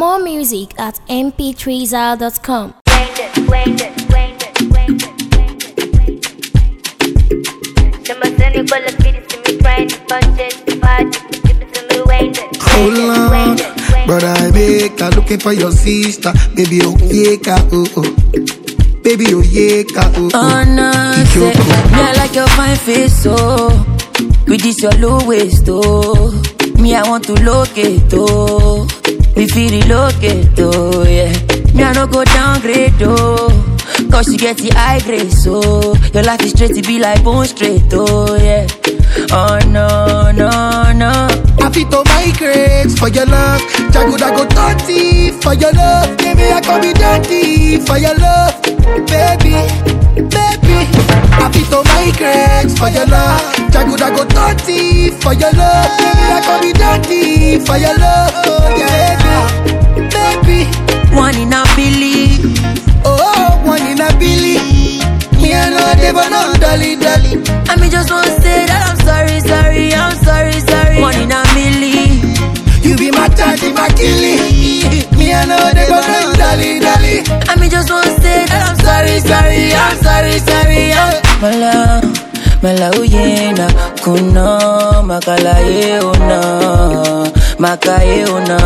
More music at mp3zal.com. Hold on, brother, I make her looking for your sister. Baby, oh, yeah, ka, oh, oh. Baby, oh, yeah, ka, oh, oh. Oh no, say, Ichoko. me I like your fine face, oh. With this your low waist, oh. Me I want to locate, oh. Me feel relocate, oh, yeah. Me I no go downgrade, oh. Cause you get the high grade, so your life is straight to be like bone straight, oh, yeah. Oh no, no, no. Happy to migrate for your love. Jaguda go 30 for your love. Baby, I can be dirty for your love. Baby, baby. Happy to migrate for your love. Jaguda go 30 for your love. Baby, I can be dirty for your love. Oh, yeah, baby, baby. One in a billion. Oh, one in a billy. Me I know they but no dolly dolly. I mean, just want to say that I'm sorry, sorry, I'm sorry, sorry. One in a million. You be my daddy, my killie. Me I know they but no dolly dolly. I mean, just want to say that I'm sorry, sorry, I'm sorry, sorry. I'm Mala, mala uyena, kuno, makala ye una, makaye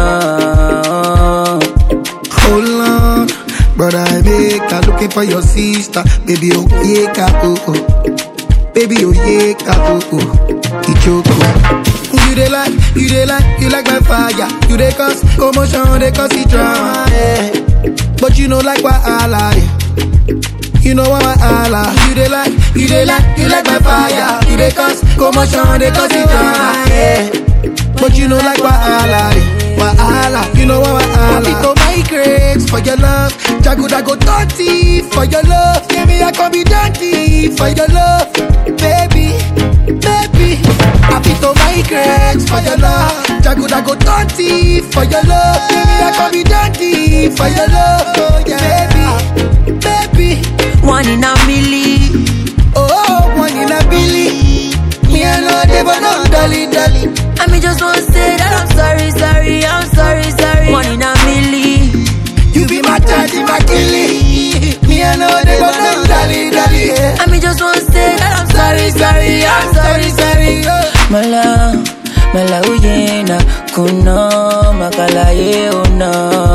una. Hold on, brother, I make her looking for your sister. Baby, oh yeah, ka, oh oh. Baby, oh yeah, ka, oh oh. Ichoko. You dey like, you dey like, you like my fire. You dey cause commotion, dey cause the drama. Yeah. But you know like why I lie. You know why I lie. You dey like, you dey like, you like my fire. You dey cause commotion, dey cause the drama. Yeah. But you know like why I lie. Why I lie. You know why I lie. to migrate for your love. Jaguda go 30 for your love. Yeah, me I can be dirty for your love. Baby, baby. Happy to migrate for your love. Jaguda go 30 for your love. Yeah, me I can be dirty for your love. Oh, yeah, baby, baby. One in a million. Oh, one in a billy. Me I know they but no dolly dolly. I mean, just want to say that I'm sorry, sorry, I'm sorry, sorry. One in a million. You be my daddy, my killie. Me I know they but no dolly dolly. Yeah. I mean, just want to say that I'm sorry, sorry, I'm sorry, sorry. Mala, mala uyena, kuno, makala ye una,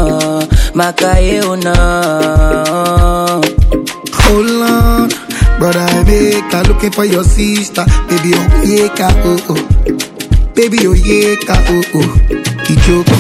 makaye una. Hold on, brother, I make her looking for your sister. Baby, oh yeah, ka, oh oh. Baby, oh yeah, ka, oh oh. Ichoko.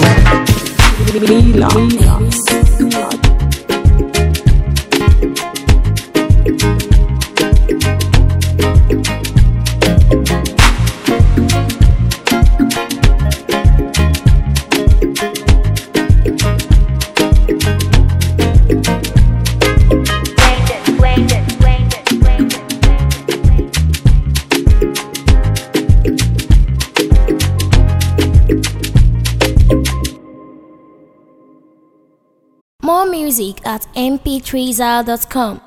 More music at mp3zal.com.